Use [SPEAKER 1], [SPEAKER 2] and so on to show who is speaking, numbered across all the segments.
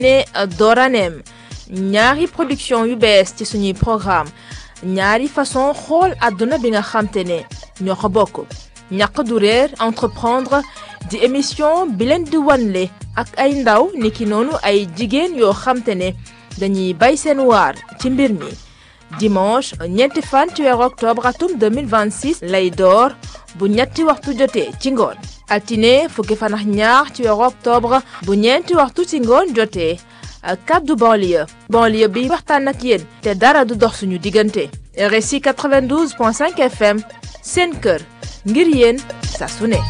[SPEAKER 1] ne dooraneem ñaari production yu bees ci suñuy programme ñaari façon xool àdduna bi nga xamte ne ñoo ko bokk ñàq du réer entreprendre di émission bi leen di wanle ak ay ndaw niki noonu ay jigéen yoo xamte ne dañuy bay seen waar ci mbir mi dimanche ñeenti fan ci weeru octobre atum 2026 lay door bu ñetti waxtu jotee ci ngoon altine fukki fan ak ñaar ci weeru octobre bu ñeenti waxtu ci ngoon jotee kaddu banlieue banlieue bi waxtaan ak yéen te dara du dox suñu diggante RSI 92.5 FM seen kër ngir yéen saa su ne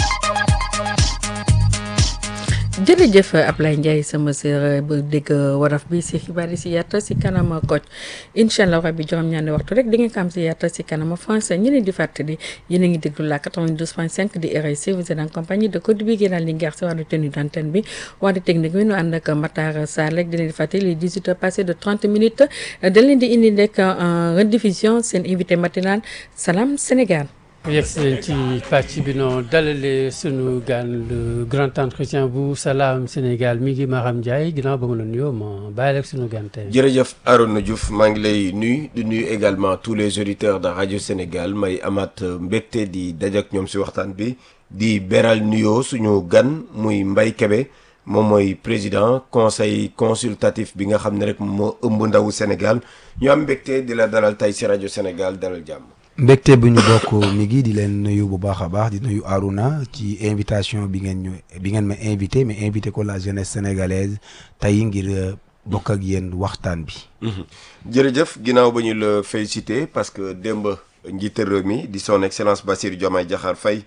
[SPEAKER 2] jërëjëf Ablaye Ndiaye sama sœur bu dégg waraf bi si xibaar yi si yàtta si kanama koc incha allah rabi juróom-ñaari waxtu rek di nga ko am si yàtta si kanama français ñu leen di fàttali yéen a ngi déglu la 92.5 di RSI vous êtes en compagnie de Codé bi génal li ngeex si wàllu tenue d'antenne bi wàllu technique bi nu ànd ak Matar Sarr rek di leen di fàttali les 18 heures passées de 30 minutes dañ leen di indi nekk en rediffusion seen invité matinal Salam Sénégal.
[SPEAKER 3] yegg si leen ci pàcc bi noo dalale sunu gan le grand entretien bu Salam Sénégal mi ngi Maram Ndiaye ginnaaw ba ma la nuyoo ma bàyyi rek sunu gan tey.
[SPEAKER 4] jërëjëf Arona Diouf maa ngi lay nuyu di nuyu également tous les auditeurs de radio Sénégal may amaat mbégte di dajak ñoom si waxtaan bi di beral nuyoo suñu gan muy Mbaye Kébé moom mooy président conseil consultatif bi nga xam ne rek moo ëmb ndawu Sénégal ñu am mbégte di la dalal tey si rajo Sénégal dalal jàmm.
[SPEAKER 5] mbégte bu ñu bokk mi ngi di leen nuyu bu baax a baax di nuyu Aruna ci invitation bi ngeen ñu bi ngeen ma invité mais invité ko la jeunesse sénégalaise tey ngir bokk ak yéen waxtaan bi.
[SPEAKER 4] jërëjëf ginnaaw ba ñu la félicité parce que démb njiite réew mi di son excellence Bassirou Diomaye Diakhar Faye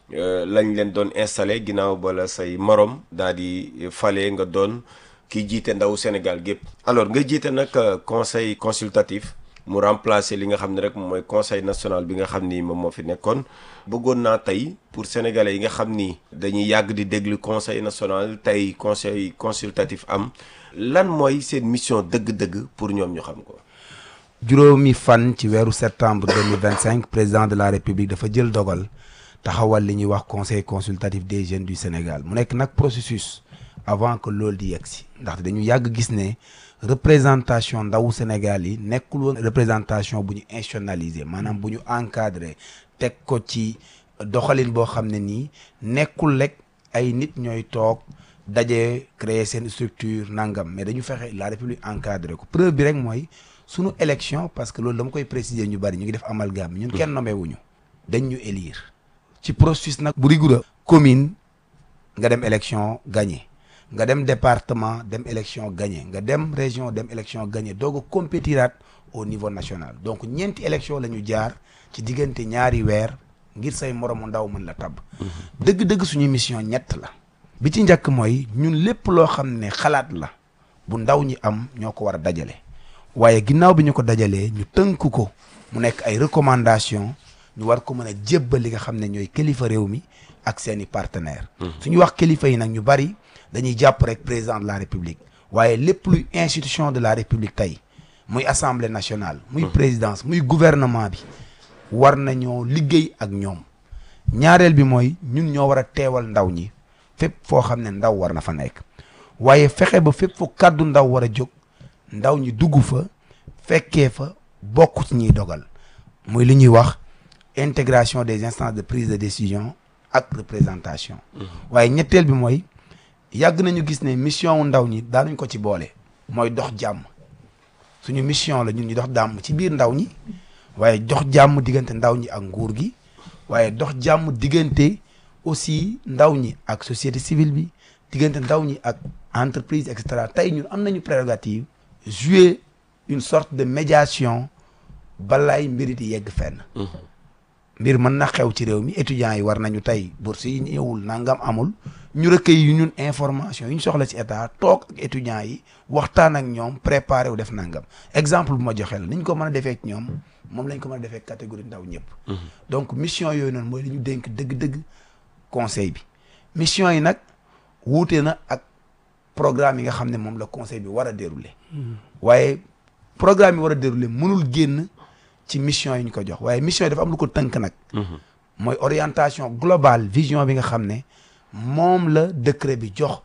[SPEAKER 4] lañ leen doon installé ginnaaw bala say morom daal di fale nga doon ki jiite ndaw Sénégal gépp alors nga jiite nag conseil consultatif. mu remplacer li nga xam ne rek mooy conseil national bi nga xam ni moom moo fi nekkoon bëggoon naa tey pour sénégalais yi nga xam ni dañuy yàgg di déglu conseil national tey conseil consultatif am lan mooy seen mission dëgg-dëgg pour ñoom ñu xam ko.
[SPEAKER 5] juróomi fan ci weeru septembre 2025 président de la république dafa jël dogal taxawal li ñuy wax conseil consultatif des jeunes du Sénégal mu nekk nag processus avant que loolu di yegg si ndaxte dañu yàgg gis ne. représentation ndawu Sénégal yi nekkul woon représentation bu ñu institutionnalisé maanaam bu ñu encadré teg ko ci doxalin boo xam ne nii nekkul rek ay nit ñooy toog daje créer seen structure nangam mais dañu fexe la république encadré ko preuve bi rek mooy sunu élection parce que loolu dama koy préciser ñu bari ñu ngi def amalgame ñun kenn nommé wuñu dañ ñu élire ci processus nag bu rigoureux commune nga dem élection gagné nga dem département dem élection gagné nga dem région dem élection gagné doog a compétiraat au niveau national donc ñeenti élection la ñu jaar ci diggante ñaari weer ngir say moromu ndaw mën la tabb dëgg-dëgg suñu mission ñett la bi ci njëkk mooy ñun lépp loo xam ne xalaat la bu ndaw ñi am ñoo ko war a dajale waaye ginnaaw bi ñu ko dajalee ñu tënk ko mu nekk ay recommandation ñu war ko mën a jébbal li nga xam ne ñooy kilifa réew mi ak seeni partenaires suñu wax kilifa yi nag ñu bari dañuy jàpp rek président de la république waaye lépp luy institution de la république tey muy assemblée nationale muy présidence muy gouvernement bi war nañoo liggéey ak ñoom ñaareel bi mooy ñun ñoo war a teewal ndaw ñi fépp foo xam ne ndaw war na fa nekk waaye fexe ba fépp fu kàddu ndaw war a jóg ndaw ñi dugg fa fekkee fa bokk ci ñuy dogal muy li ñuy wax intégration des instances de prise de décision ak représentation waaye ñetteel bi mooy yàgg nañu gis ne mission wu ndaw ñi daanuñ ko ci boole mooy dox jàmm suñu mission la ñun ñu dox jàmm ci biir ndaw ñi waaye dox jàmm diggante ndaw ñi ak nguur gi waaye dox jàmm diggante aussi ndaw ñi ak société civile bi diggante ndaw ñi ak entreprise et cetera tey ñun am nañu prérogative jouer une sorte de médiation balaay mbir yi yegg fenn mbir mën na xew ci réew mi étudiants yi war nañu tey bourse yi ñëwul nangam amul ñu recueil yu ñun information yi ñu soxla ci état toog ak étudiants yi waxtaan ak ñoom préparé wu def nangam exemple bu ma joxe la ni ñu ko mën a defee ak ñoom moom lañ ko mën a defee catégorie ndaw ñëpp. donc mission yooyu noonu mooy li ñu dénk dëgg-dëgg conseil bi mission yi nag wuute na ak programme yi nga xam ne moom la conseil bi war a dérouler. waaye programme yi war a dérouler mënul génn ci mission yi ñu ko jox waaye mission yi dafa am lu ko tënk nag. mooy orientation globale vision bi nga xam ne moom la décret bi jox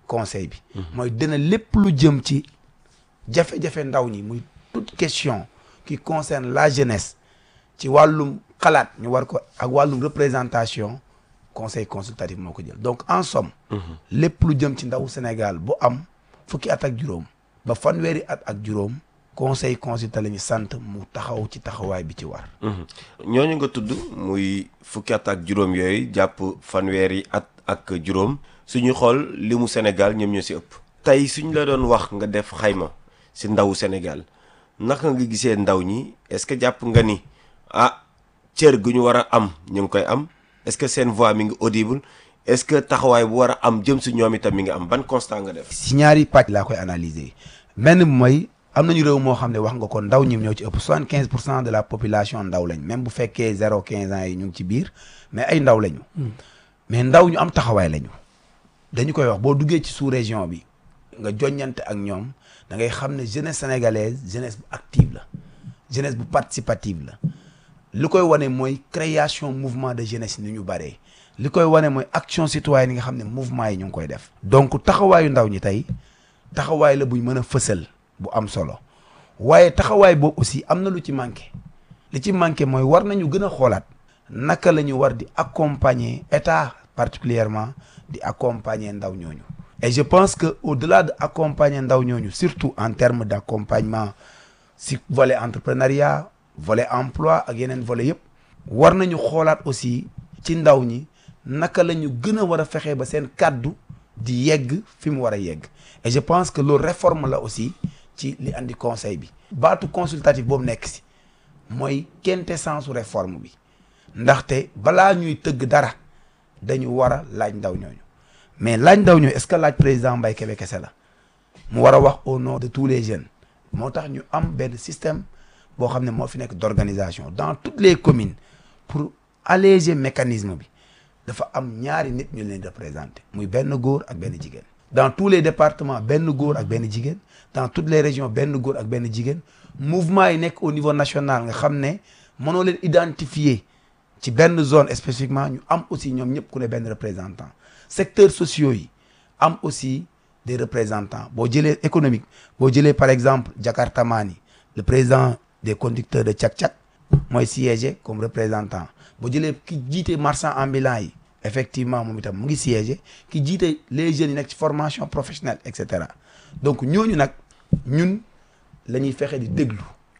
[SPEAKER 5] conseil bi mooy dina lépp lu jëm ci jafe-jafe ndaw ñi muy toute question qui concerne la jeunesse ci wàllum xalaat ñu war ko ak wàllum représentation conseil consultatif moo ko jël donc en somme lépp lu jëm ci ndaw Sénégal bu am fukki at ak juróom ba fanweeri at ak juróom conseil consultatif la ñu sant mu taxaw ci taxawaay bi ci war
[SPEAKER 4] ñooñu nga tudd muy fukki at ak juróom yooyu jàpp fanweeri at ak juróom suñu xool li mu Sénégal ñoom ñoo si ëpp tey suñ la doon wax nga def xayma si ndawu Sénégal naka nga gisee ndaw ñi est-ce que jàpp nga ni ah cër gu ñu war a am ñu ngi koy am est-ce que seen voix mi ngi audible est-ce que taxawaay bu war a am jëm si ñoom itam mi ngi am ban constat nga def.
[SPEAKER 5] si ñaari pàcc laa koy analyser benn bi mooy am nañu réew moo xam ne wax nga ko ndaw ñi ñoo ci ëpp soixante quinze pour cent de la population ndaw lañ même bu fekkee zéro quinze ans yi ñu ngi ci biir mais ay ndaw lañu. mais ndaw ñu am taxawaay lañu. dañu koy wax boo duggee ci sous région bi nga joññante ak ñoom da ngay xam ne jeunesse sénégalaise jeunesse bu active la jeunesse bu participative la li koy wane mooy création mouvement de jeunesse ni ñu baree li koy wane mooy action citoyenne yi nga xam ne mouvement yi ñu ngi koy def. donc taxawaayu ndaw ñi tey taxawaay la buñ mën a fësal bu am solo waaye taxawaay boobu aussi am na lu ci manqué li ci manqué mooy war nañu gën a xoolaat naka la ñu war di accompagner état particulièrement di accompagner ndaw ñooñu. et je pense que au-delà de accompagner ndaw ñooñu surtout en termes d'accompagnement si volet entrepreneuriat volet emploi ak yeneen volet yëpp war nañu xoolaat aussi ci ndaw ñi naka la ñu gën a war a fexe ba seen kàddu di yegg fi mu war a yegg et je pense que loolu réforme la aussi ci li andi conseil bi baatu consultatif boobu nekk si mooy quintessence réforme bi ndaxte balaa ñuy tëgg dara dañu war a laaj ndaw ñooñu mais laaj ndaw ñooñu est-ce que laaj président Mbaye Kébé kese la mu war a wax au nom de tous les jeunes moo tax ñu am benn système boo xam ne moo fi nekk d'organisation dans toutes les communes pour alléger mécanisme bi dafa am ñaari nit ñu leen représenter muy benn góor ak benn jigéen dans tous les départements benn góor ak benn jigéen dans toutes les régions benn góor ak benn jigéen mouvement yi nekk au niveau national nga xam ne mënoo leen identifier ci benn zone spécifiquement ñu am aussi ñoom ñëpp ku ne benn représentant secteurs sociaux yi am aussi des représentants boo jëlee économique boo jëlee par exemple Jakarta Mani le président des conducteurs de cak-cak mooy siégé comme représentant boo jëlee ki jiite marchand ambulant yi effectivement moom itam mu ngi siégé ki jiite les jeunes yi nekk ci formation professionnelle et cetera donc ñooñu nag ñun la ñuy fexe di déglu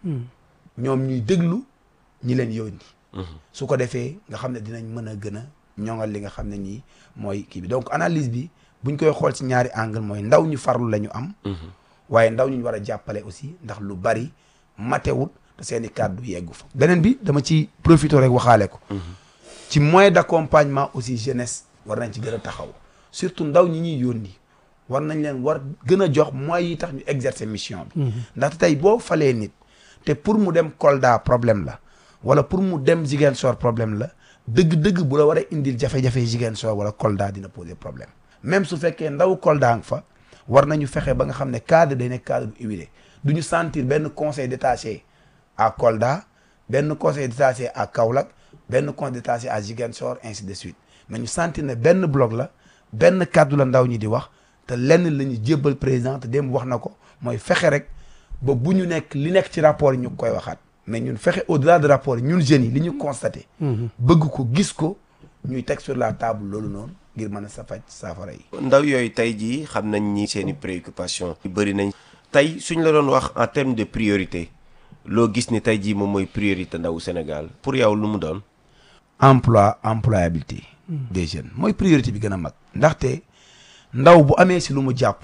[SPEAKER 5] ñoom ñuy déglu ñi leen yónni su ko defee nga xam ne dinañ mën a gën a ñoŋal li nga xam ne nii mooy kii bi donc analyse bi buñ koy xool ci ñaari angle mooy ndaw ñu farlu la ñu am waaye ndaw ñu war a jàppale aussi ndax lu bari matewut te seen i kàddu yeggu fa beneen bi dama ci profiter rek waxaale ko ci moyen d'accompagnement aussi jeunesse war nañ ci gën a taxaw surtout ndaw ñi ñuy yónni war nañ leen war gën a jox moyens yi tax ñu exercer mission bi ndaxte tey boo falee nit te pour mu dem Kolda problème la wala pour mu dem Ziguinchor problème la dëgg-dëgg bu la war a indil jafe-jafe Ziguinchor wala Kolda dina poser problème même su fekkee ndaw Kolda nga fa war nañu fexe ba nga xam ne cadre day nekk cadre bu huilé du ñu sentir benn conseil détaché à Kolda benn conseil détaché à Kaolack benn conseil détaché à Ziguinchor ainsi de suite mais ñu sentir ne benn bloc la benn kàddu la ndaw ñi di wax te lenn la ñu jébbal président te démb wax na ko mooy fexe rek ba bu ñu nekk li nekk ci rapport yi ñu koy waxaat mais ñun fexe au-delà de rapport yi ñun jeunes yi li ñu constaté bëgg ko gis ko ñuy teg sur la table loolu noonu ngir mën a sa faj saafara yi
[SPEAKER 4] ndaw yooyu tey jii xam nañ ni seen i préoccupation bëri nañ tey suñ la doon wax en termes de priorité loo gis ni tey jii moom mooy priorité ndawu Sénégal pour yow lu mu doon
[SPEAKER 5] emploi employabilité des jeunes mooy priorité bi gën a mag ndaxte ndaw bu amee si lu mu jàpp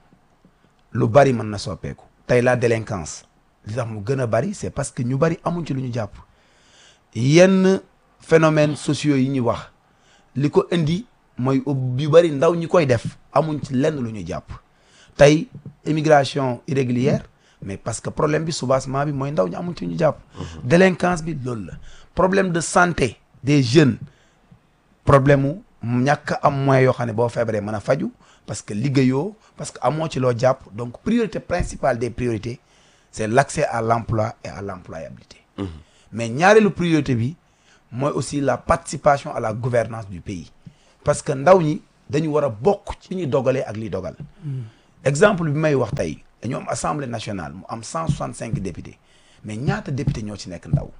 [SPEAKER 5] lu bari mën na soppeeku tey la délinquance li tax mu gën a bari c'est parce que ñu bari amuñ ci lu ñu jàpp yenn phénomènes sociaux yi ñuy wax li ko indi mooy yu bari ndaw ñi koy def amuñ ci lenn lu ñu jàpp tey immigration irrégulière mais parce que problème bi soubassement bi mooy ndaw ñi amuñ ci lu ñu jàpp délinquance bi loolu la problème de santé des jeunes problème mu ñàkk am moyen yoo xam ne boo feebaree mën a faju parce que liggéeyoo parce que amoo ci loo jàpp donc priorité principale des priorités c'est l'accès à l'emploi et à l'employabilité mais ñaareelu priorité bi mooy aussi la participation à la gouvernance du pays parce que ndaw ñi dañu war a bokk ci ñuy dogalee ak liy dogal exemple bi may wax tey dañu am assemblée nationale mu am cent soixante cinq députés mais ñaata député ñoo ci nekk ndaw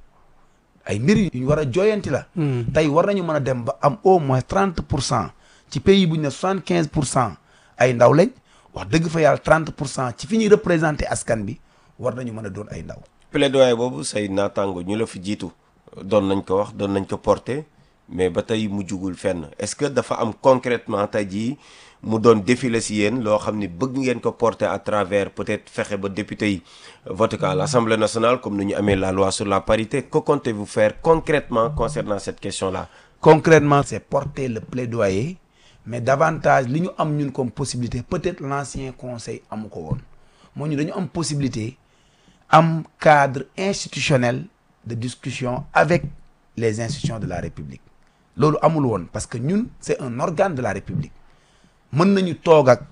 [SPEAKER 5] ay mbir yu ñu war a jooyanti la tey war nañu mën a dem ba am au moins trente pour cent ci pays bu ñu ne soixante quinze pour cent ay ndaw lañ wax dëgg fa yàlla trente pour cent ci fi ñuy représenté askan bi war nañu mën a doon ay ndaw
[SPEAKER 4] plaidoyer boobu say naataango ñu la fi jiitu doon nañ ko wax doon nañ ko porter mais ba tey mu jugul fenn est-ce que dafa am concrètement tey jii mu doon défilé si yéen loo xam ni bëgg ngeen ko porter à travers peut-être fexe ba député yi voté ko à l'Assemblée nationale comme ni ñu amee la loi sur la parité que comptez-vous faire concrètement concernant cette question-là
[SPEAKER 5] concrètement c'est porter le plaidoyer mais davantage li ñu am ñun comme possibilité peut-être l'ancien conseil amu ko woon moo ñu dañu am possibilité am cadre institutionnel de discussion avec les institutions de la République loolu amul woon parce que ñun c'est un organe de la République mën nañu toog ak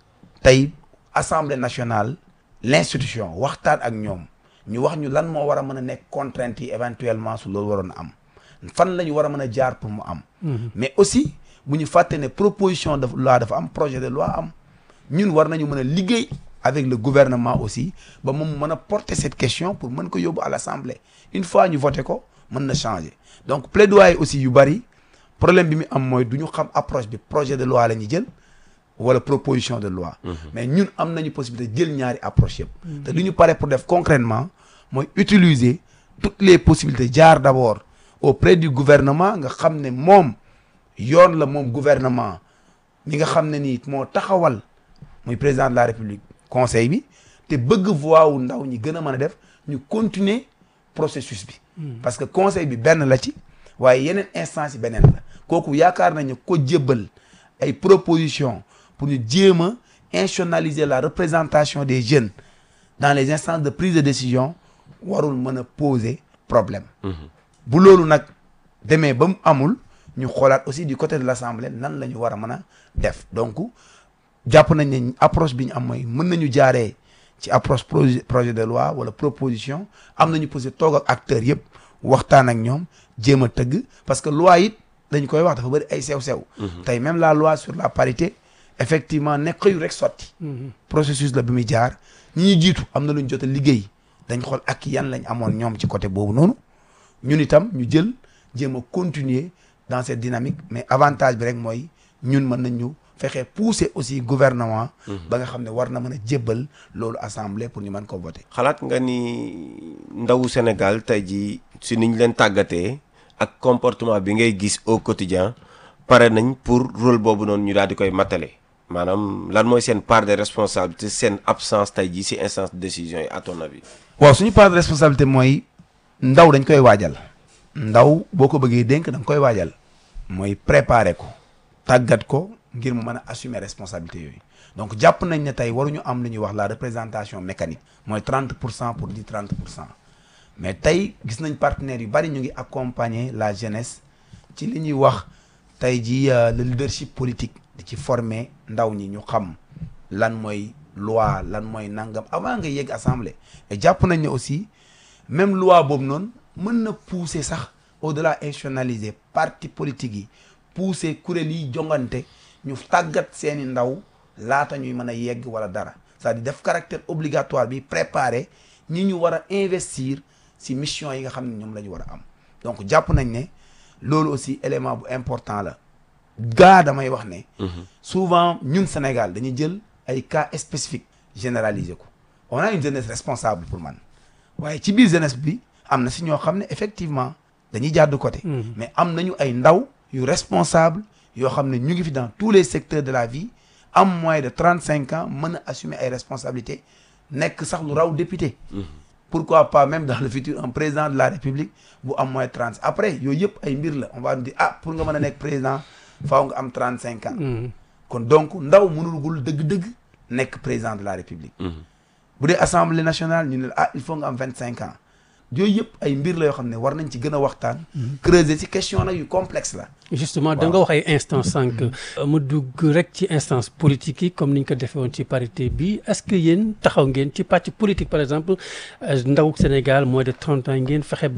[SPEAKER 5] tey Assemblée nationale l'institution waxtaan ak ñoom ñu wax ñu lan moo war a mën a nekk contraintes yi éventuellement su loolu waroon a am fan la ñu war a mën a jaar pour mu am mais aussi bu ñu fàtte ne proposition de loi dafa am projet de loi am ñun war nañu mën a liggéey avec le gouvernement aussi ba moom mën a porter cette question pour mën ko yóbbu à l'Assemblée une fois ñu voté ko mën na changer donc plaidoyer aussi yu bari problème bi mu am mooy du ñu xam approche bi projet de loi la ñuy jël wala proposition de loi mais ñun am nañu possibilité jël ñaari approche yëpp te li ñu pare pour def concrètement mooy utiliser toutes les possibilités jaar d'abord auprès du gouvernement nga xam ne moom yoon la moom gouvernement mi nga xam ne nii moo taxawal muy président de la république conseil bi te bëgg voix wu ndaw ñi gën a mën a def ñu continuer processus bi parce que conseil bi benn la ci waaye yeneen instance yi beneen la kooku yaakaar nañu ko jébbal ay propositions pour ñu jéem a institutionnaliser la représentation des jeunes dans les instances de prise de décision warul mën a poser problème bu loolu nag demee ba mu amul ñu xoolaat aussi du côté de l'Assemblée nan la ñu war a mën a def donc jàpp nañ ne approche bi ñu am mooy mën nañu jaaree ci approche projet projet de loi wala proposition am nañu posé toog ak acteurs yëpp waxtaan ak ñoom jéem a tëgg parce que loi it dañ koy wax dafa bëri ay sew-sew tey même la loi sur la parité effectivement nekk xëyu rek sotti processus la bi muy jaar ñi ñu jiitu am na lu ñu jot a liggéey dañ xool ak yan lañ amoon ñoom ci côté boobu noonu ñun itam ñu jël jéem a continuer dans cette dynamique mais avantage bi rek mooy ñun mën nañ ñu fexe pousser aussi gouvernement ba nga xam ne war na mën a jébbal loolu assemblée pour ñu mën ko voter
[SPEAKER 4] xalaat nga ni ndawu Sénégal tey jii si niñ leen tàggatee ak comportement bi ngay gis au quotidien pare nañ pour rôle boobu noonu ñu daal di koy matale maanaam lan mooy seen part de responsabilité seen absence tey jii si instance de décision yi à ton avis
[SPEAKER 5] waaw suñu part de responsabilité mooy ndaw dañ koy waajal ndaw boo ko bëggee dénk da nga koy waajal mooy préparer ko tàggat ko ngir mu mën a assumer responsabilité yooyu donc jàpp nañ ne tey waruñu am lu ñuy wax la représentation mécanique mooy 30 pour cent pour di 30 pour cent mais tey gis nañ partenaires yu bari ñu ngi accompagner la jeunesse ci li ñuy wax tey ji le leadership politique di ci former ndaw ñi ñu xam lan mooy loi lan mooy nangam avant nga yegg assemblée et jàpp nañ ne aussi même loi boobu noonu mën na pousser sax au-delà institutionnaliser parti politique yi pousser kuréel yi jongante ñu tàggat seeni ndaw laata ñuy mën a yegg wala dara c'est-à-dire def caractère obligatoire bi préparer ñi ñu war a investir ci mission yi nga xam ne ñoom la ñu war a am donc jàpp nañ ne loolu aussi élément bu important la gaa damay wax ne souvent ñun Sénégal dañuy jël ay cas spécifiques généraliser ko on a une jeunesse responsable pour man waaye ci biir jeunesse bi am na si ñoo xam ne effectivement dañuy jàdd côté mais am nañu ay ndaw yu responsable yoo xam ne ñu ngi fi dans tous les secteurs de la vie am moins de trente cinq ans mën a assumer ay responsabilités nekk sax lu raw député pourquoi pas même dans le futur un président de la république bu am moins trente après yooyu yëpp ay mbir la on va dire ah pour nga mën a nekk président faaw nga am trente cinq ans kon donc ndaw mënul gul dëgg-dëgg nekk président de la république bu dee assemblée nationale ñu ne ah il faut nga am vingt cinq ans yooyu yëpp ay mbir la yoo xam ne war nañ ci gën a waxtaan creuser ci question nag yu complexe la
[SPEAKER 3] justement da nga wax ay instance sànq mu dugg rek ci instance politique yi comme ni ñu ko defee woon ci parité bi est-ce que yéen taxaw ngeen ci pàcc politique par exemple ndaw Sénégal moins de trente ans ngeen fexe ba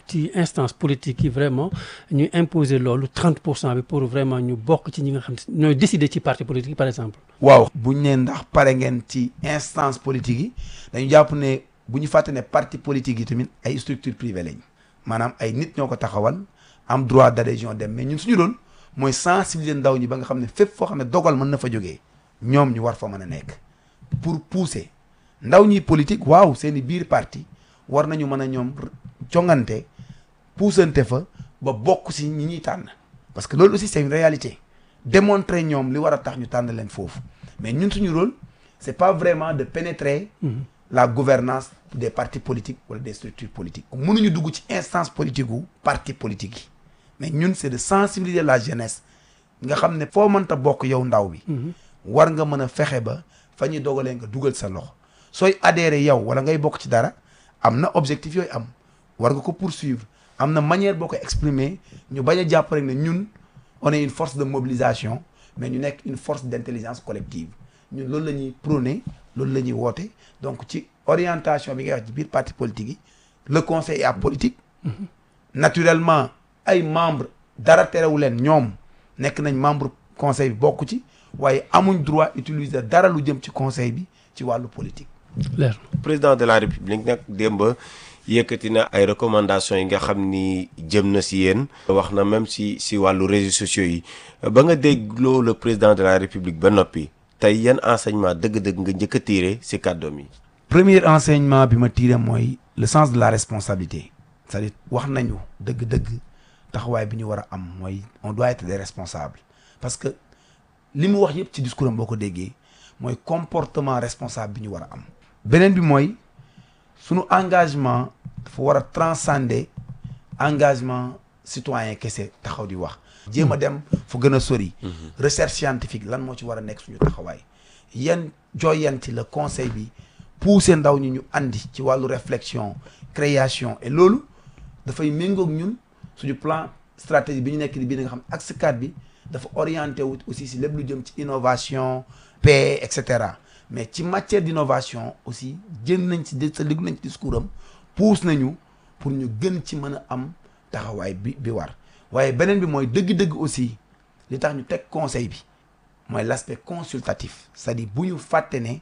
[SPEAKER 3] ci instance politique yi vraiment ñu imposer loolu 30 pour cent bi pour vraiment ñu bokk ci ñi nga xam ne ñooy décider ci parti politique par exemple.
[SPEAKER 5] waaw bu ñu nee ndax pare ngeen ci instance politique yi dañu jàpp ne bu ñu fàtte ne parti politique yi tamit ay structure privée lañ maanaam ay nit ñoo ko taxawal am droit d'adhésion dem mais ñun suñu rôle mooy sensibiliser ndaw ñi ba nga xam ne fépp foo xam ne dogal mën na fa jógee ñoom ñu war fa mën a nekk pour pousser ndaw ñi politique waaw seen i biir parti war nañu mën a ñoom jongante puusante fa ba bokk si ñi ñuy tànn parce que loolu aussi c'est une réalité démontrer ñoom li war a tax ñu tànn leen foofu mais ñun suñu rôle c'est pas vraiment de pénétrer la gouvernance des partis politiques wala des structures politiques mënuñu dugg ci instance politique wu parti politique yi mais ñun c'est de sensibiliser la jeunesse nga xam ne foo mënta bokk yow ndaw bi war nga mën a fexe ba fa ñuy dogalee nga dugal sa loxo sooy adhérer yow wala ngay bokk ci dara am na objectif yooyu am war nga ko poursuivre am na manière boo ko exprimer ñu bañ a jàpp rek ne ñun on est une force de mobilisation mais ñu nekk une force d'intelligence collective ñun loolu la ñuy prôner loolu la ñuy woote donc ci orientation bi ngay wax ci biir parti politique yi le conseil est apolitique naturellement ay membres dara terewu leen ñoom nekk nañ membre conseil bi bokk ci waaye amuñ droit utiliser dara lu jëm ci conseil bi ci wàllu politique
[SPEAKER 3] leer
[SPEAKER 4] président de la république nag démb yëkkati na ay recommandations yi nga xam ni jëm na si yéen. wax na même si si wàllu réseaux sociaux yi ba nga dégloo le président de la république ba noppi tey yan enseignement dëgg-dëgg nga njëkk a tiire si kàddoom yi.
[SPEAKER 5] premier enseignement bi ma tiré mooy le sens de la responsabilité c'est-à-dire wax nañu dëgg-dëgg taxawaay bi ñu war a am mooy on doit être des responsables parce que li mu wax yëpp ci discours am boo ko déggee mooy comportement responsable bi ñu war a am. beneen bi mooy sunu engagement dafa war a transcender engagement citoyen kese taxaw di wax. jéem a dem fu gën a sori. recherche scientifique lan moo ci war a nekk suñu taxawaay yan jooyanti la conseil bi pousser ndaw ñi ñu andi ci wàllu réflexion création et loolu dafay méngoog ñun suñu plan stratégie bi ñu nekk di bii nga xam axe 4 bi dafa orienté wu aussi si lépp lu jëm ci innovation paix et cetera mais ci matière d'innovation aussi jën nañ ci sa liggu nañ ci discours am pousse nañu pour ñu gën ci mën a am taxawaay bi bi war waaye beneen bi mooy dëgg-dëgg aussi li tax ñu teg conseil bi mooy l'aspect consultatif c'est-à-dire bu ñu fàtte ne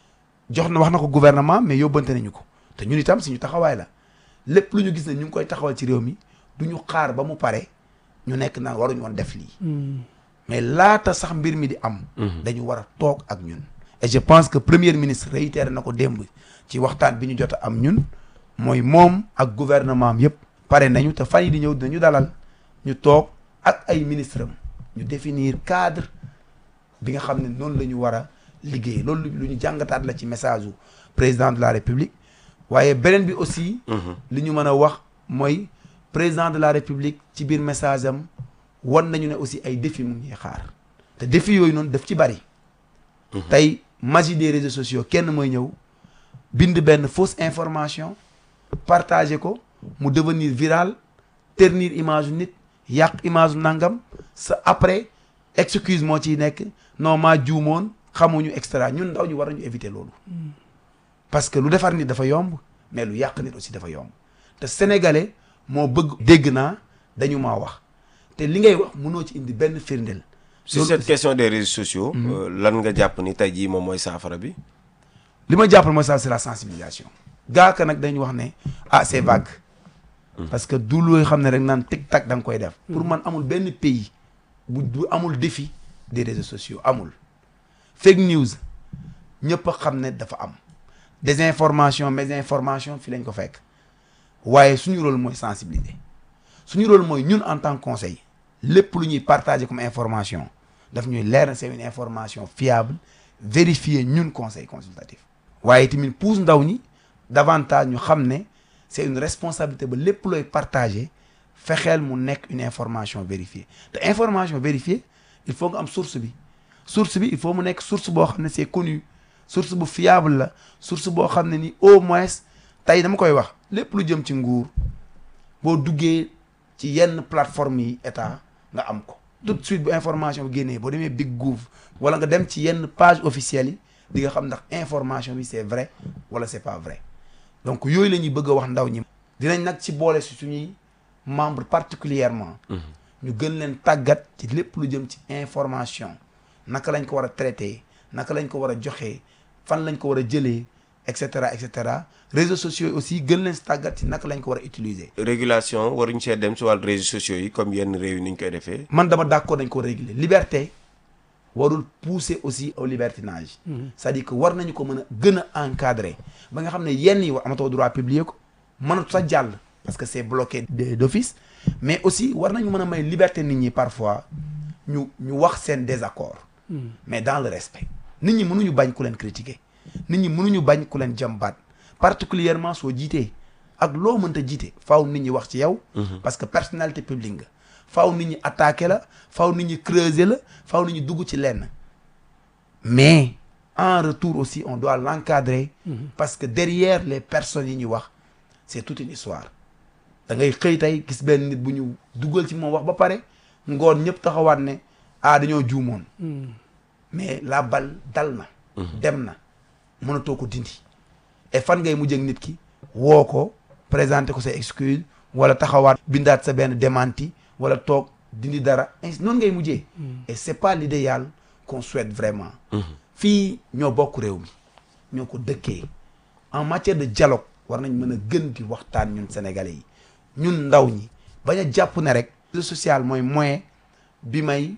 [SPEAKER 5] jox na wax na ko gouvernement mais yóbbante nañu ko te ñun itam suñu taxawaay la lépp lu ñu gis ne ñu ngi koy taxawal ci réew mi du ñu xaar ba mu pare ñu nekk naan waruñu woon def lii mais laata sax mbir mi di am dañu war a toog ak ñun et je pense que premier ministre réitéré na ko démb ci waxtaan bi ñu jot a am ñun mooy moom ak gouvernement am yëpp pare nañu te fan yi di ñëw dinañu dalal ñu toog ak ay ministre am ñu définir cadre bi nga xam ne noonu la ñu war a liggéey loolu lu ñu jàngataat la ci message u président de la république waaye beneen bi aussi li ñu mën a wax mooy président de la république ci biir message am wan nañu ne aussi ay défis mu ngi xaar te défis yooyu noonu daf ci bari tey magie des réseaux sociaux kenn mooy ñëw bind benn fausse information partager ko mu devenir viral ternir image nit yàq image nangam sa après excuse moo ciy nekk non maa juumoon xamuñu extra ñun ndaw ñu war nañu éviter loolu parce que lu defar nit dafa yomb mais lu yàq nit aussi dafa yomb te sénégalais moo bëgg dégg naa dañu maa wax te li ngay wax mënoo ci indi benn firndeel
[SPEAKER 4] sur cette question des réseaux sociaux. lan nga jàpp ni tey jii moom mooy saafara bi.
[SPEAKER 5] li ma jàppal mooy ça c'est la sensibilisation. gaaka nag dañu wax ne ah c'est vague. parce que du looy xam ne rek naan tic tac da nga koy def. pour man amul benn pays bu bu amul défi des réseaux sociaux amul. fake news ñëpp a xam ne dafa am désinformation mésinformation fi lañ ko fekk waaye suñu rôle mooy sensibiliser suñu rôle mooy ñun en tant que conseil lépp lu ñuy partager comme information daf ñuy leer na c'est une information fiable vérifiée ñun conseil consultatif. waaye tamit pousse ndaw ñi davantage ñu xam ne c'est une responsabilité ba lépp looy partager fexeel mu nekk une information vérifiée te information vérifiée il faut nga am source bi source bi il faut mu nekk source boo xam ne c'est connu source bu fiable la source boo xam ne ni au moins tey dama koy wax lépp lu jëm ci nguur boo duggee ci yenn plateforme yi état nga am ko tout de suite bu information bi génnee boo demee Big Gouv wala nga dem ci yenn page officielle yi di nga xam ndax information bi c'est vrai wala c'est pas vrai donc yooyu la ñuy bëgg a wax ndaw ñi dinañ nag ci boole si suñuy membre particulièrement ñu gën leen tàggat ci lépp lu jëm ci information naka lañ ko war a traité naka lañ ko war a joxee fan lañ ko war a jëlee et cetera et cetera réseaux sociaux yi aussi gën leen si tàggat ci naka lañ ko war a utiliser.
[SPEAKER 4] régulation waruñ see dem si wàllu réseaux sociaux yi comme yenn réew yi ni ñu koy defee.
[SPEAKER 5] man dama d'accord dañ ko réguler liberté warul pousser aussi au libertinage. c'est-à-dire que war nañu ko mën a gën a encadrer ba nga xam ne yenn yi war amatoo droit publier ko mënatu sa jàll parce que c'est bloqué de d'office mais aussi war nañu mën a may liberté nit ñi parfois ñu ñu wax seen désaccord. mais dans le respect. nit ñi mënuñu bañ ku leen critiquer nit ñi mënuñu bañ ku leen jàmbaat particulièrement soo jiitee ak loo mënta jiite faaw nit ñi wax ci yow. parce que personnalité publique nga. faaw nit ñi attaquer la faaw nit ñi creuser la faaw nit ñi dugg ci lenn mais en retour aussi on doit l'encadrer parce que derrière les personnes yi ñuy wax c'est toute une histoire da ngay xëy tey gis benn nit bu ñu dugal ci moom wax ba pare ngoon ñëpp taxawaat ne ah dañoo juumoon mais la balle dal na dem na mënatoo ko dindi et fan ngay mujjee ak nit ki woo ko présenter ko say excuse wala taxawaat bindaat sa benn démenti wala toog dindi dara ainsi noonu ngay mujjee et c'est pas l'idéal qu'on souhaite vraiment fii ñoo bokk réew mi ñoo ko dëkkee en matière de dialogue war nañ mën a gën di waxtaan ñun sénégalais yi ñun ndaw ñi bañ a jàpp ne rek le social mooy moyen bi may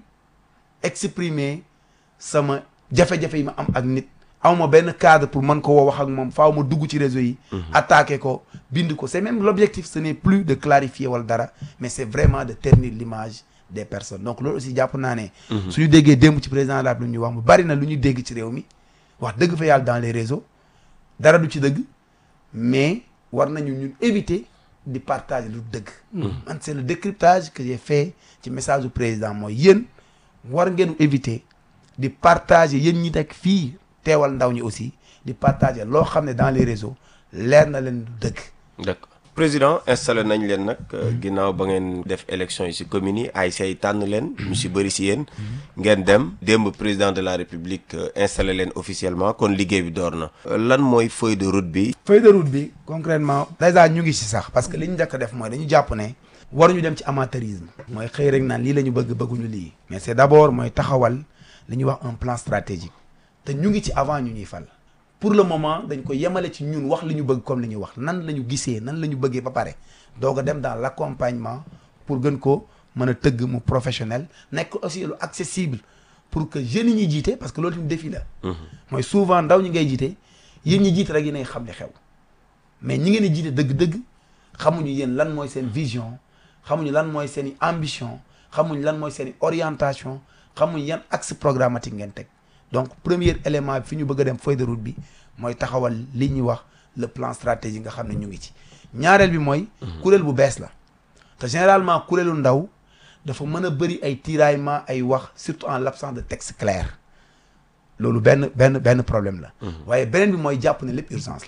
[SPEAKER 5] exprimer sama jafe-jafe yi ma am ak nit awma benn cadre pour mën ko woo wax ak moom faaw ma dugg ci réseau yi attaquer ko bind ko c'est même l'objectif ce n'est plus de clarifier wala dara mais c'est vraiment de ternir l'image des personnes donc loolu aussi jàpp naa ne suñu déggee démb ci président de la République ñu wax mu bari na lu ñu dégg ci réew mi wax dëgg fa yàlla dans les réseaux dara du ci dëgg mais war nañu ñun éviter di partager lu dëgg man c'est le décryptage que j'ai fait ci message du président mooy yéen war ngeen éviter di partager yéen ñi nekk fii teewal ndaw ñi aussi di partager loo xam ne dans les réseaux leer na leen du dëgg
[SPEAKER 4] d'accord président installé nañ leen nag ginnaaw ba ngeen def élection yi ci communes yi ay say tànn leen ñu ci bëri ci yéen ngeen dem démb président de la république installé leen officiellement kon liggéey bi door na lan mooy feuille de route bi
[SPEAKER 5] feuille de route bi concrètement déjà ñu ngi ci sax parce que li ñu njëkk a def mooy dañu jàpp ne waruñu dem ci amateurisme mooy xëy rek naan lii la ñu bëgg bëgguñu lii mais c'est d'abord mooy taxawal li ñuy wax un plan stratégique te ñu ngi ci avant ñu ñuy fal pour le moment dañ ko yemale ci ñun wax li ñu bëgg comme li ñuy wax nan la ñu gisee nan la ñu bëggee ba pare doog a dem dans l'accompagnement pour gën ko mën a tëgg mu professionnel nekk aussi lu accessible pour que jeunes yi ñuy jiite parce que loolu tamit défi la mooy souvent ndaw ñi ngay jiite yéen ñi jiite rek yéenay xam li xew mais ñi ngeen di jiite dëgg-dëgg xamuñu yéen lan mooy seen vision xamuñu lan mooy seen i ambition xamuñu lan mooy seen i orientation xamuñu yan axe programmatique ngeen teg donc premier élément bi fi ñu bëgg a dem feuille de route bi mooy taxawal li ñuy wax le plan stratégique nga xam ne ñu ngi ci ñaareel bi mooy kuréel bu bees la te généralement kuréelu ndaw dafa mën a bëri ay tiraillement ay wax surtout en l'absence de texte clair loolu benn benn benn problème la waaye beneen bi mooy jàpp ne lépp urgence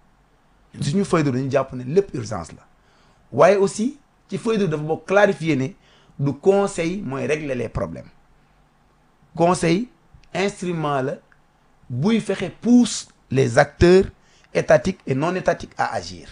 [SPEAKER 5] la suñu feuille de route dañu jàpp ne lépp urgence la waaye aussi ci feuille de route dafa bokk clarifier ne du conseil mooy régler les problèmes conseil instrument la buy fexe pousse les acteurs étatiques et non étatiques à agir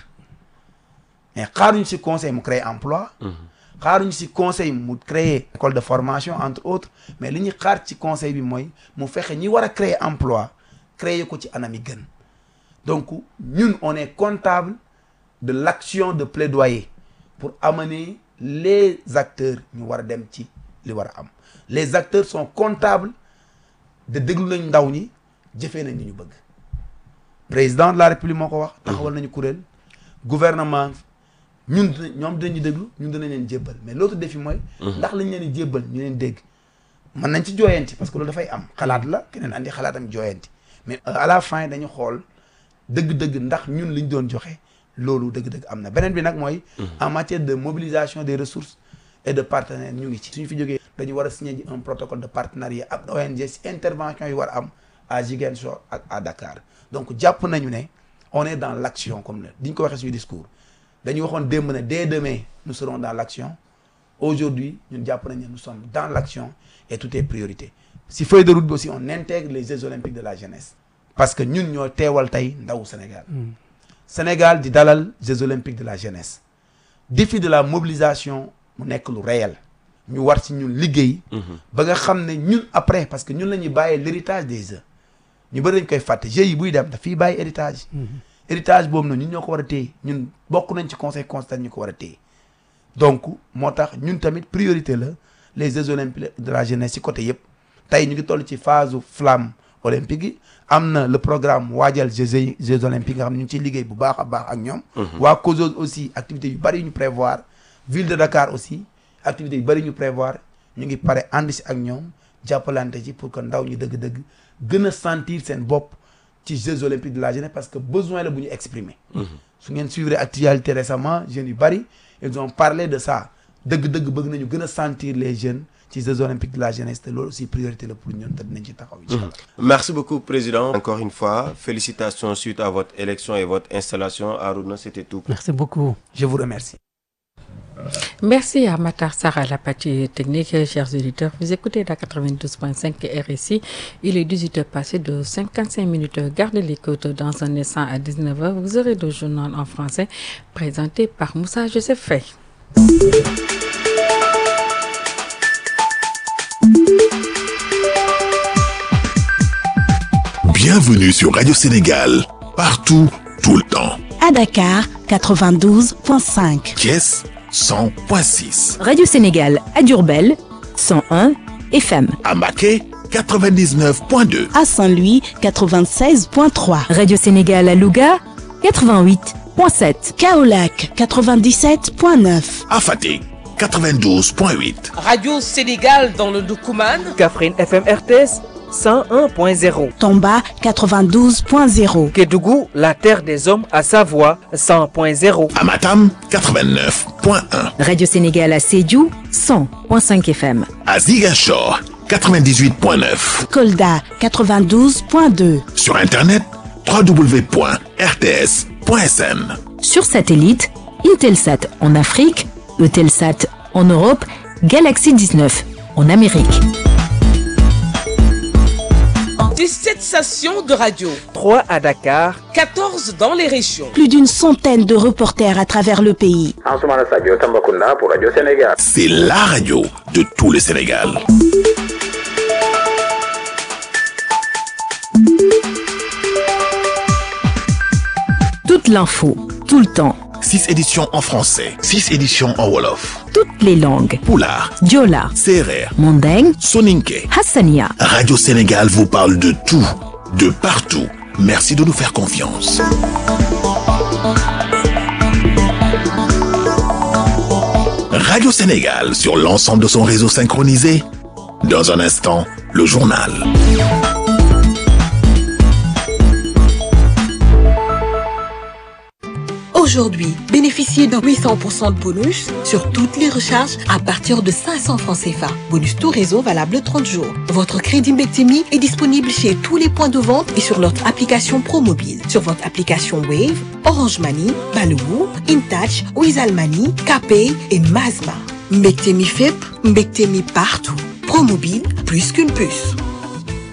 [SPEAKER 5] mais xaaruñu ci conseil mu créer emploi xaaruñu ci conseil mu créer école de formation entre autres mais li ñuy xaar ci conseil bi mooy mu fexe ñi war a créer emploi créer ko ci anam yi gën donc ñun on est comptable de l'action de plaidoyer pour amener les acteurs ñu war a dem ci li war a am les acteurs sont comptables de déglu nañ ndaw ñi jëfee nañ li ñu bëgg président de la république moo ko wax taxawal nañu kuréel gouvernement ñun ñoom dinañu déglu ñun dinañ leen jébbal mais l'autre défi mooy ndax lañ leen di jébbal ñu leen dégg mën nañ ci jooyanti parce que loolu dafay am xalaat la keneen andi xalaatam jooyanti mais à la fin dañu xool dëgg-dëgg ndax ñun liñ doon joxe loolu dëgg-dëgg am na beneen bi nag mooy en matière de mobilisation des ressources et de partenaires ñu ngi ci suñu fi jógee dañu war a signer ji un protocole de partenariat ak ONG si intervention yi war a am à Ziguinchor ak à Dakar donc jàpp nañu ne on est dans l'action comme ne diñ ko waxee suñu discours dañu waxoon démb ne dès demain nous serons dans l'action aujourd'hui ñun jàpp nañu ne nous sommes dans l'action et tout est priorité si feuille de route bi aussi on intègre les Jeux olympiques de la jeunesse parce que ñun ñoo teewal tey ndawu Sénégal Sénégal di dalal Jeux olympiques de la jeunesse défi de la mobilisation mu nekk lu réel ñu war ci ñun liggéey ba nga xam ne ñun après parce que ñun la ñuy bàyyee l'héritage des Jeux ñu bëri dañ koy fàtte Jeux yi buy dem dafiy bàyyi héritage héritage boobu noonu ñun ñoo ko war a téye ñun bokk nañ ci conseil constitutionnel ñu ko war a téye donc moo tax ñun tamit priorité la les Jeux olympiques de la jeunesse ci côté yëpp tey ñu ngi toll ci phase flamme olympique yi am na le programme waajal Jeux Jeux olympiques nga xam ne ñu ngi ciy liggéey bu baax a baax ak ñoom waa COSOS aussi activités yu bëri yu ñu prévoir ville de Dakar aussi activités yu bëri ñu prévoir ñu ngi pare ànd si ak ñoom jàppalante ci pour que ndaw ñi dëgg-dëgg gën a sentir seen bopp ci Jeux olympiques de la jeunesse parce que besoin la bu ñu exprimer su ngeen suivre actualité récemment jeunes yu bëri ils ont parlé de ça dëgg-dëgg bëgg nañu gën a sentir les jeunes ci Jeux olympiques de la jeunesse te loolu aussi priorité la pour ñun te dinañ ci taxaw incha allah
[SPEAKER 4] Merci beaucoup, Président. Encore une fois, félicitations suite à votre élection et votre installation. Aruna, c'était tout.
[SPEAKER 3] Merci beaucoup.
[SPEAKER 5] je vous remercie
[SPEAKER 2] Merci à Matar Sarr à la partie technique, chers auditeurs. Vous écoutez la 92.5 RSI. Il est 18h passé de 55 minutes. Gardez l'écoute dans un instant à 19h. Vous aurez le journal en français présenté par Moussa Joseph Faye.
[SPEAKER 6] Bienvenue sur Radio Sénégal, partout, tout le temps.
[SPEAKER 7] À Dakar, 92.5.
[SPEAKER 6] Thiès 100.6,
[SPEAKER 8] Radio Sénégal à Diourbel 101 FM.
[SPEAKER 6] à Maquet 99.2,
[SPEAKER 7] À Saint-Louis, 96.3.
[SPEAKER 8] Radio Sénégal à Louga 88.7.
[SPEAKER 7] Kaolac, 97.9.
[SPEAKER 6] à Fatick 92.8,
[SPEAKER 9] Radio Sénégal dans le Doukouman.
[SPEAKER 10] Kaffrine FM RTS 101.0.
[SPEAKER 7] Tomba, 92.0.
[SPEAKER 10] Kédougou, la terre des hommes à Savoie 100.0.
[SPEAKER 6] à Matam 89.1,
[SPEAKER 8] Radio Sénégal à Sédhiou 100.5 FM.
[SPEAKER 6] à Ziguinchor 98.9,
[SPEAKER 7] Kolda, 92.2.
[SPEAKER 6] sur Internet www.rts.sn.
[SPEAKER 8] Sur satellite, Intelsat en Afrique, Eutelsat en Europe, Galaxy 19 en Amérique.
[SPEAKER 9] 17 stations de radio.
[SPEAKER 10] 3 à Dakar,
[SPEAKER 9] 14 dans les régions.
[SPEAKER 7] Plus d'une centaine de reporters à travers le pays.
[SPEAKER 11] Ansoumana Sadio Tambacounda pour Radio Sénégal.
[SPEAKER 6] C'est la radio de tout le Sénégal.
[SPEAKER 8] Toute l'info, tout le temps,
[SPEAKER 6] 6 éditions en français, 6 éditions en Wolof,
[SPEAKER 8] toutes les langues.
[SPEAKER 6] Poulard,
[SPEAKER 8] Diola,
[SPEAKER 6] Serer,
[SPEAKER 8] Mandeng,
[SPEAKER 6] Soninke.
[SPEAKER 8] Hassania.
[SPEAKER 6] Radio Sénégal vous parle de tout, de partout. Merci de nous faire confiance. Radio Sénégal sur l'ensemble de son réseau synchronisé. Dans un instant, le journal.
[SPEAKER 12] Aujourd'hui, bénéficiez d'un 800% de bonus sur toutes les recharges à partir de 500 francs CFA. Bonus tout réseau valable 30 jours. Votre crédit Mbectemi est disponible chez tous les points de vente et sur notre application ProMobile. Sur votre application Wave, Orange Money, Baloo, InTouch, Wizall Money, KPay et Mazma. Mbectemi FEP, Mbectemi partout. ProMobile, plus qu'une puce.